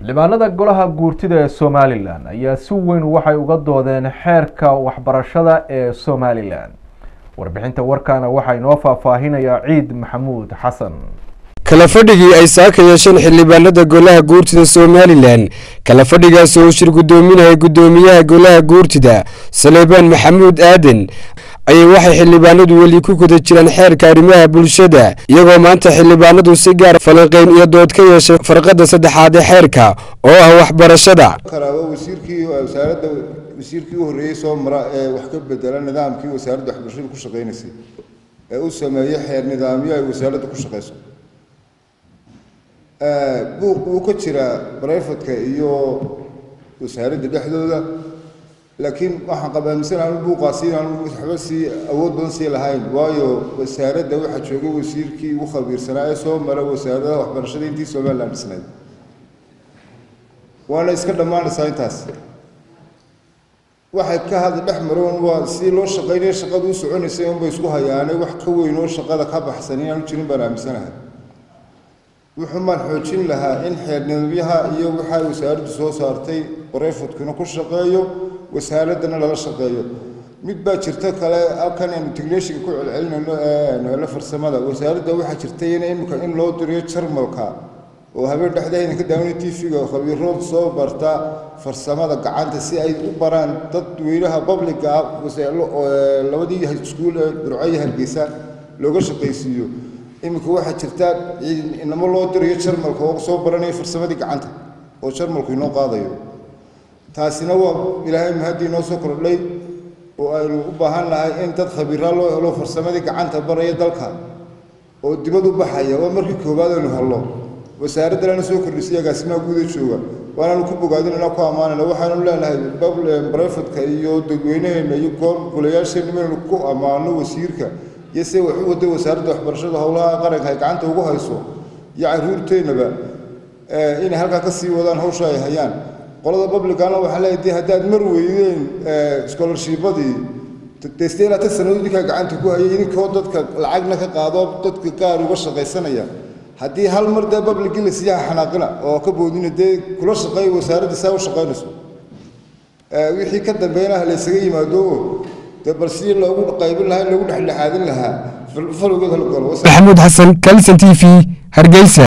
xildhibaanada golaha guurtida ee somalilan ayaa si weyn waxay uga doodeen xeerka waxbarashada ee somalilan warbixinta warkaana waxaa inoo faahfaahinayaa ciid maxamuud xasan kala fadhigii ay saaka yeesheen xildhibaanada golaha guurtida somalilan kala fadhigaas oo shir guddoominaya guddoomiyaha golaha guurtida saleebaan maxamuud aaden ayay waxay xildhibaanadu weli ku guda jiraan xeerka arrimaha bulshada iyagoo maanta xildhibaanadu si gaar falanqeyn iyo dood ka yeeshay farqada saddexaad ee xeerka oo ah waxbarashada karaaba wasiirkii wasaaradda wasiirkii u horreeyey soo mara ee wax ka bedela nidaamkii wasaaradda waxbarashada ku shaqaynaysay ee u sameeyey xeer nidaamyo ay wasaaradda ku shaqayso buuq wuu ka jiraa barayfatka iyo wasaaradda dhexdooda laakiin waxaan qabaamisan aanu buuqaasi inaanu waxba sii awood badan sii lahayn waayo wasaaradda waxaa joogay wasiirkii ugu khabiirsanaa ee soo mara wasaaradaha waxbarashada intii somaliland dhisnayd waana iska dhammaanaysaa intaas waxay ka hadla dhex maroon waa si loo shaqaynaya shaqadu u soconaysay unbay isku hayaanay wax ka weyn oo shaqada ka baxsan inaanu jirin baan aaminsanahay wuxuu maan xoojin lahaa in xeer nidaamyaha iyo waxa wasaaraddu soo saartay barayfodkuna ku shaqeeyo wasaaraddana lala shaqeeyo mid baa jirta kale halkan aynu technishinka ku celcelinayno ee farsamada wasaaradda waxaa jirtay in imika in loo diriyo jarmalka oo habeen dhexdeeda ka daawanay tv-ga khabiirood soo barta farsamada gacanta si ay u baraan dadweynaha publica ah labadii iskuul ee burco hargeysa looga shaqaysiiyo iminka waxaa jirta inamo loo dirayo jarmalka oo soo baranaya farsamadii gacanta oo jarmalku inoo qaadayo taasina waa ilaahay mahaddii inoo soo kordhay oo aynu u baahan nahay in dad khabiiraa loo helo farsamadii gacanta baraya dalka oo dibad u baxaya waa markii koowaad aynu hello wasaaradda lana soo kordhisay agaasimaha guuda jooga waanaanu ku bogaadinana ku ammaanayna waxaanu leenahay barefadka iyo dadweynaheena iyo golayaasheenna inaynu ku ammaano wasiirka iyo se wax u waday wasaaradda waxbarashada howlaha qaranka ay gacanta ugu hayso iyo caruurteennaba inay halkaa ka sii wadaan hawsha ay hayaan qolada publicana waxaa leeyahay dee haddaad mar weydeen scholarshibadii deste ilaa tan sannadood idinkaa gacanta ku hayay idinkoo dadka lacagna ka qaado dadka gaar uga shaqaysanaya haddii hal mar dee publicii la siiyaha xanaaqina oo ka boodina dee kula shaqeey wasaaradda saa u shaqaynayso wixii ka dambeynah la ysaga yimaado dee bal sidii loogu qaybin lahaa in loogu dhexdhexaadin lahaa falowgeed hala galo maxamuud xasan kalson t v hargeysa